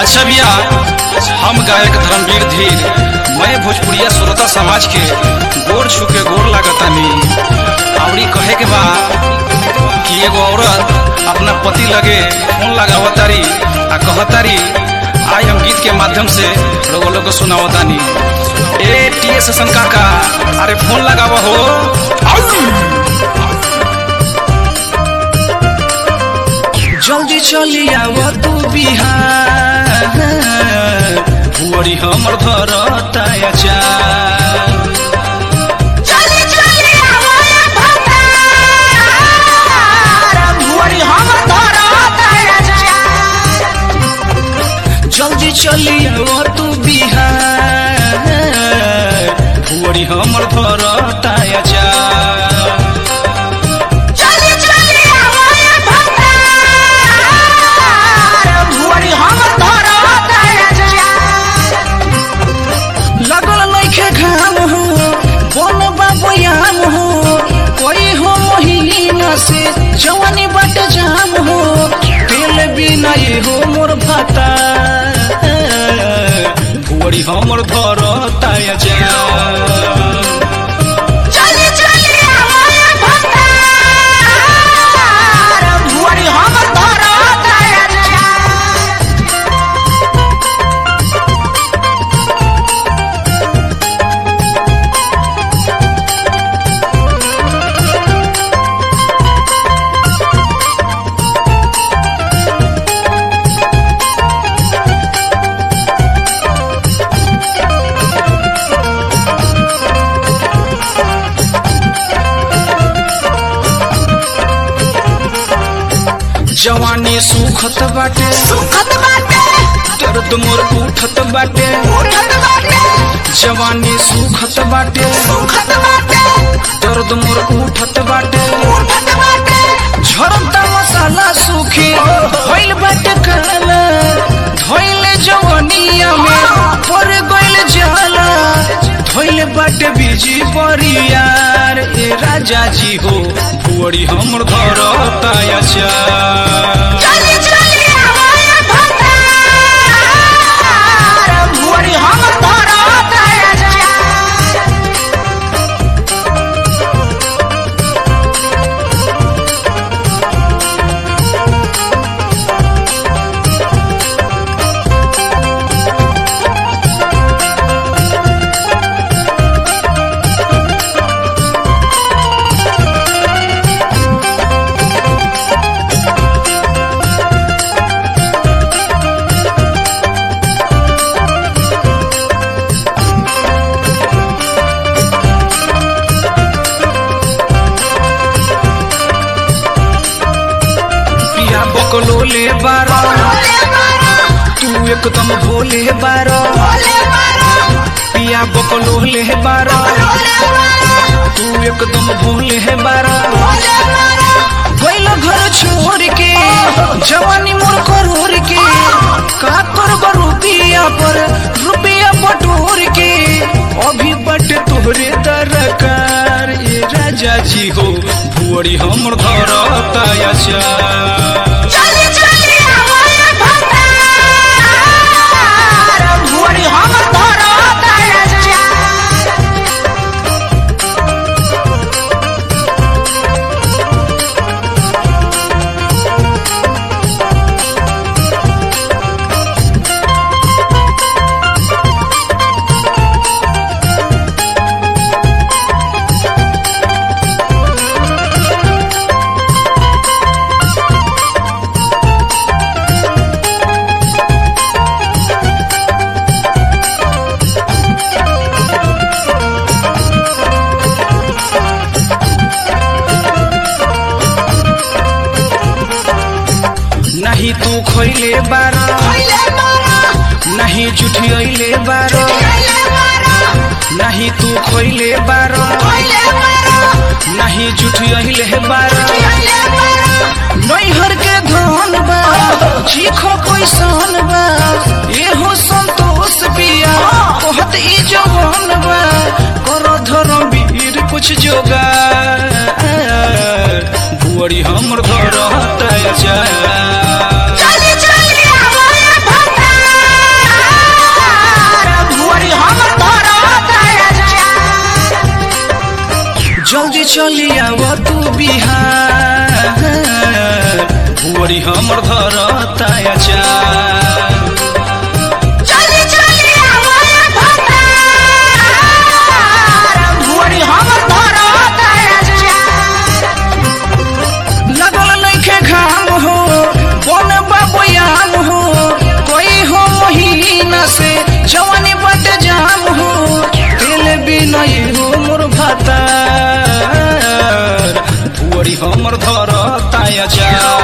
अच्छा भैया हम गायक धर्मवीर धीर मैं भोजपुरिया श्रोता समाज के गोर छू के गोर लागतानी आवड़ी कहे के बा कि एगो औरत अपना पति लगे फोन लगावतारी आ कहतारी आज हम गीत के माध्यम से लोगो लोग को सुनावतानी ए टी एस एसन काका अरे फोन लगावा हो आउ! जल्दी चली आव तू बिहार बुअरी हमर घर ताया चली चली आवाया भतार भुवरी हम धरत राजा जल्दी चली आव तू बिहार बुअरी हमर घर ताया चली चली आवाया भतार भुवरी हम धरत राजा लगल नइखे घाम हो बोल बाबयाम हो कोई हो महीना से जवानी बट जाम हो तेल बिना ये हो मोर भाता भुअरी हमर घर ताया जा चली चली आवाया भतार भुवरी हम धरत राजा जवानी सुखत बाटे सुखत बाटे दर्द मोर उठत बाटे उठत बाटे जवानी सुखत बाटे सुखत बाटे दर्द मोर उठत बाटे उठत बाटे झरता मसाला सूखी होइल बाटे काला धोइल जवनिया में पर गइल जाला धोइल बाटे बीजी परियार ए राजा जी हो भुअरी हमर घर ताया चा चली चली आवाया भतार भुवरी हम धरत राजा पिया बकलो ले बारा बोले मारो तू एकदम भोले बारा बोले मारो पिया बकलो ले बारा बोले मारो तू एकदम भोले बारा बोले मारो गइल घर छोड़ के जवानी मोर करोड़ के का करब रुपिया पर रुपिया बटोर के अभी बट तोहरे दरकार ये राजा जी हो भुअरी हमर घर ताया चा चली चली आवाया भतार भुवरी हम धरत राजा नहीं तू खैले बारा बोले मारो नहीं जुठियले बारा बोले मारो नहीं तू खैले बारा बोले मारो नहीं जुठियले बारा बोले मारो नैहर के धन बा चीखो कैसन बा एहो संतोष पिया कहत ई जवान बा कर धर्म वीर कुछ जोगा बुअरी हमर घर हताया जा चली चली आवाया भतार भुअरी हमर धरता अचार चली चली आवाया भतार भुअरी हमर धरत लगल नइखे घाम हो बन बाबयाम हो कोई हो महीना से जवानी बट जाम हो तेल बिना हो मोर भातार भुअरी हमर धरता अचार